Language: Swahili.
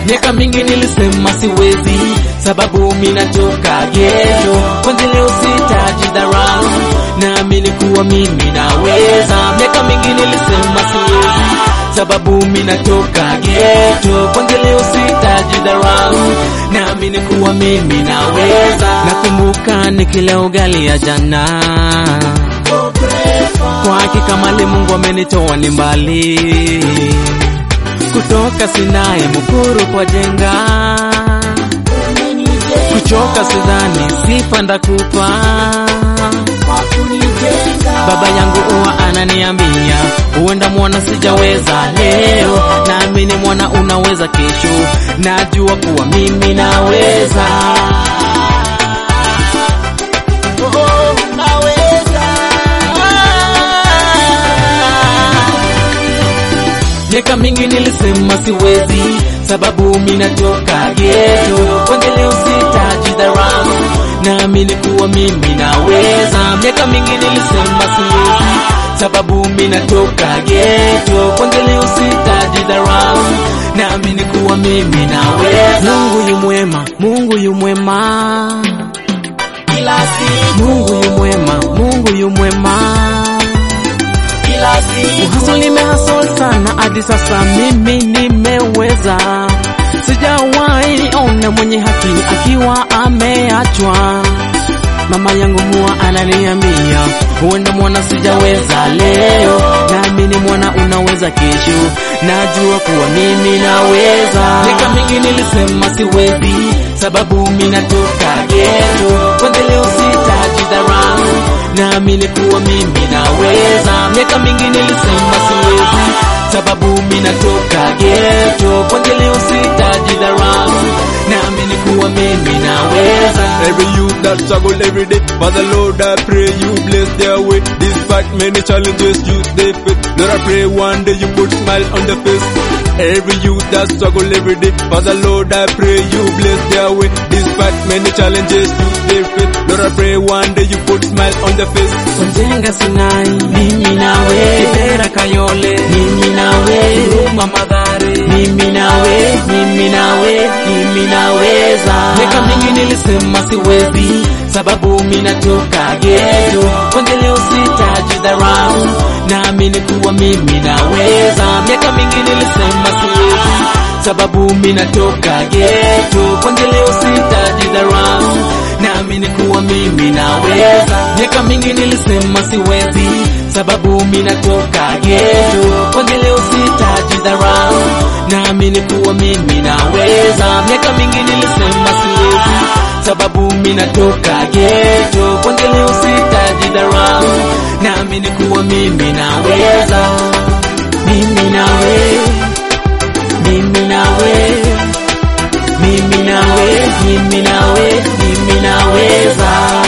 Miaka mingi nilisema siwezi, sababu minatoka geto. Kwanza leo sitajidharau, naamini kuwa mimi naweza. Miaka mingi nilisema siwezi, sababu minatoka geto. Kwanza leo sitajidharau, naamini kuwa mimi naweza. Nakumbuka nikila ugali ya jana kwa hakika mali Mungu amenitoa ni mbali, kutoka Sinai Mukuru kwa jenga, kuchoka sidhani, sifa ndakupa. Baba yangu huwa ananiambia huenda mwana sijaweza leo, naamini mwana unaweza kesho, najua kuwa mimi naweza. Miaka mingi nilisema siwezi, sababu minatoka geto. Kwanza leo sitajidharau, naamini kuwa mimi naweza. Miaka mingi nilisema siwezi, sababu minatoka geto. Kwanza leo sitajidharau, naamini kuwa mimi naweza. Mungu yu mwema, Mungu yu mwema, kila siku, Mungu yu mwema, Mungu yu mwema. kila siku, Uhasol nimehasol sana hadi sasa mimi nimeweza. Sijawahi ona mwenye haki akiwa ameachwa. Mama yangu huwa ananiambia huenda mwana sijaweza leo, naamini mwana unaweza kesho, najua kuwa mimi naweza. Miaka mingi nilisema siwezi, sababu mimi natoka geto. Kwanza leo sitajidharau, naamini kuwa mimi naweza. Miaka mingi nilisema siwezi, sababu mimi natoka geto. Kwanza leo sitajidharau, naamini kuwa mimi naweza. Every youth that struggle every day, Father Lord, I pray you bless their way. Despite many challenges youth they face, Lord, I pray one day you put smile on their face. Every youth that struggle every day, Father Lord, I pray you bless their way. Despite many challenges youth they face, Lord, I pray one day you put smile on their face. Mjenga Sinai, mimi nawe. Kibera Kayole, mimi nawe. Huruma Madhare, mimi nawe, mimi nawe, mimi naweza. Miaka mingi nilisema siwezi, sababu mimi natoka geto. Kwanza leo sitajidharau, naamini kuwa mimi naweza. Miaka mingi nilisema siwezi, sababu mimi natoka geto. Kwanza leo sitajidharau, naamini kuwa mimi naweza. Miaka mingi nilisema siwezi, sababu mimi natoka geto. Kwanza leo sitajidharau, naamini kuwa mimi naweza. Miaka mingi nilisema siwezi, sababu mimi natoka geto. Kwanza leo sitajidharau, naamini kuwa mimi naweza. Mimi nawe, mimi nawe, mimi nawe, mimi nawe, mimi naweza.